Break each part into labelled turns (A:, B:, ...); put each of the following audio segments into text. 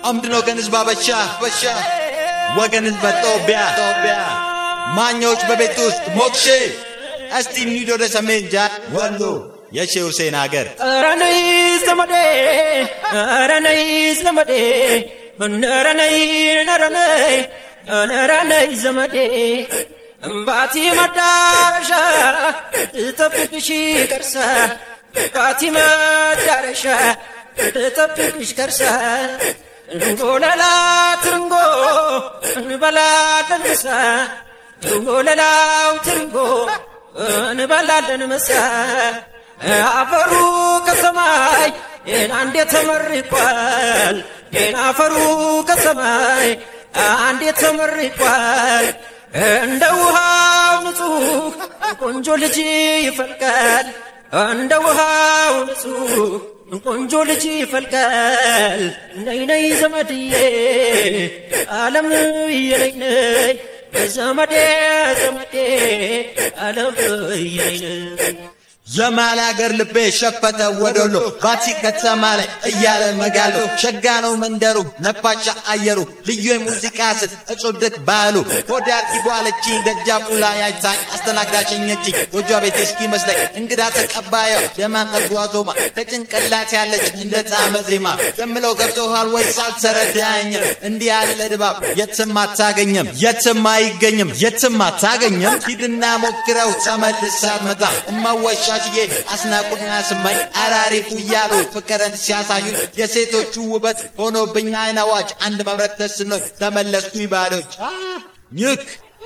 A: አምድን ወገን ህዝብ አበሻ በሻ ወገን ህዝብ ጦቢያ ጦቢያ ማኛዎች በቤት ውስጥ ሞክሼ እስቲ እንሂድ ወደ ሰሜን ጃ ወሎ የሼ ሁሴን አገር
B: ኧረ ነይ ዘመዴ ኧረ ነይ ዘመዴ ኧረ ነይ ኧረ ነይ ኧረ ነይ ዘመዴ እምባቲ መዳረሻ ትጠብቅሽ ቀርሳ እምባቲ መዳረሻ ትጠብቅሽ ቀርሳ እንጎለላ ትርንጎ እንበላለን ምሳ እንጎለላው ትርንጎ እንበላለን ምሳ አፈሩ ከሰማይ አንዴ ተመርቋል። አፈሩ ከሰማይ አንዴ ተመርቋል። እንደ ውሃው ንጹህ ቆንጆ ልጅ ይፈልቃል። እንደ ውሃው ንጹህ ቆንጆ ልጅ ይፈልቃል። ነይ ነይ ዘመድዬ ዓለም የነይ ነይ ዘመዴ ዘመዴ ዓለም የነይ ነይ
A: የማል አገር ልቤ ሸፈተ ወደሎ ባቲ ከተማ ላይ እያለ መጋሎ ሸጋ ነው መንደሩ ነፋሻ አየሩ ልዩ የሙዚቃ ስት እጹድቅ ባህሉ ወደ አልኪቧለችኝ ደጃፉ ላይ አይታኝ አስተናግዳሸኘችኝ ጎጇ ቤት እስኪ መስለኝ እንግዳ ተቀባዩ የማንቀቷ ዞማ ከጭንቅላት ያለች እንደ ጣመ ዜማ የምለው ገብቶሃል ወይ ሳልተረዳኝም እንዲህ ያለ ድባብ የትም አታገኝም የትም አይገኝም የትም አታገኝም ሂድና ሞክረው ተመልሳ መጣ እማወሻ ሽዬ አስናቁና ስማኝ አራሪፉ እያሉ ፍቅርን ሲያሳዩ የሴቶቹ ውበት ሆኖብኝ አይን አዋጅ አንድ መምረጥ ተስኖኝ ተመለስኩኝ ባዶች ኝክ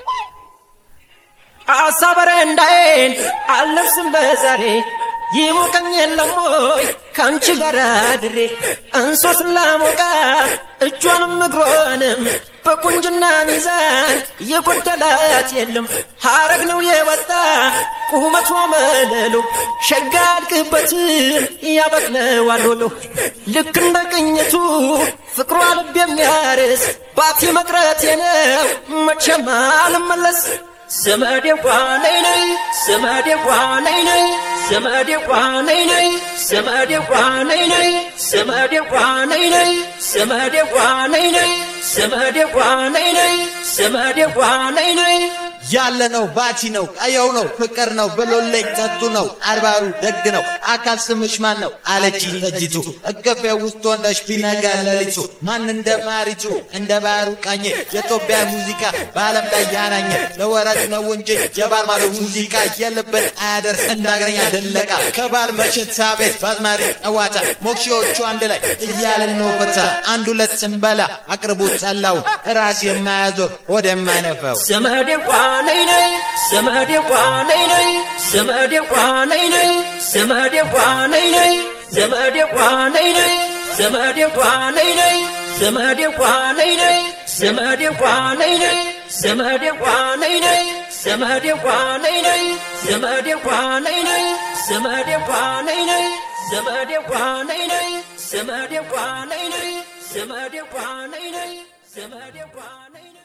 B: አሳበረ እንዳይን አልለብስም በዛሬ ይሞቀኝ የለም ወይ ከአንቺ ጋር አድሬ እንሶስ ላሞቃ እጇንም እግሯንም በቁንጅና ሚዛን የጎደላት የለም ሐረግ ነው የወጣ ቁመቷ መለሎ ሸጋ አድግበትን ያበቅለዋል ወሎ ልክ እንደ ቅኝቱ ፍቅሯ ልብ የሚያርስ ባቲ መቅረቴ ነው መቼም አልመለስ ዘመዴ ጓነይ ነይ ዘመዴ ጓነይ ነይ ዘመዴ ጓነይ ነይ ዘመዴ ጓነይ ነይ ዘመዴ ጓነይ ነይ ዘመዴ ጓነይ ነይ ዘመዴ ጓነይ ነይ ዘመዴ ጓነይ ነይ
A: ያለ ነው ባቲ ነው ቀየው ነው ፍቅር ነው ብሎለኝ ጠጡ ነው አርባሩ ደግ ነው አካል ስምሽ ማን ነው አለችኝ ጠጅቱ እቅፌ ውስጥ ሆነሽ ቢነጋ ሌሊቱ ማን እንደ ማሪቱ እንደ ባህሩ ቃኘ የኢትዮጵያ ሙዚቃ በዓለም ላይ ያናኘ ለወረት ነው እንጂ የባል ማዶ ሙዚቃ የልብን አያደርስ እንዳገረኛ ደለቃ ከባል መሸታ ቤት በአዝማሪ ጨዋታ ሞክሼዎቹ አንድ ላይ እያለን ነው ፈታ አንድ ሁለት ስንበላ አቅርቡት ጠላውን ራስ የማያዞር ወደማይነፋው
B: ዘመዴ ጓነይ ነይ ዘመዴ ጓነይ ነይ ዘመዴ ጓነይ ነይ ዘመዴ ጓነይ ነይ ዘመዴ ጓነይ ነይ ዘመዴ ጓነይ ነይ ዘመዴ ጓነይ ነይ ዘመዴ ጓነይ ነይ ዘመዴ ጓነይ ነይ ዘመዴ ጓነይ ነይ ዘመዴ ጓነይ ነይ ዘመዴ ጓነይ ነይ ዘመዴ ጓነይ ነይ ዘመዴ ጓነይ ነይ ዘመዴ ጓነይ ነይ ዘመዴ ጓነይ ነይ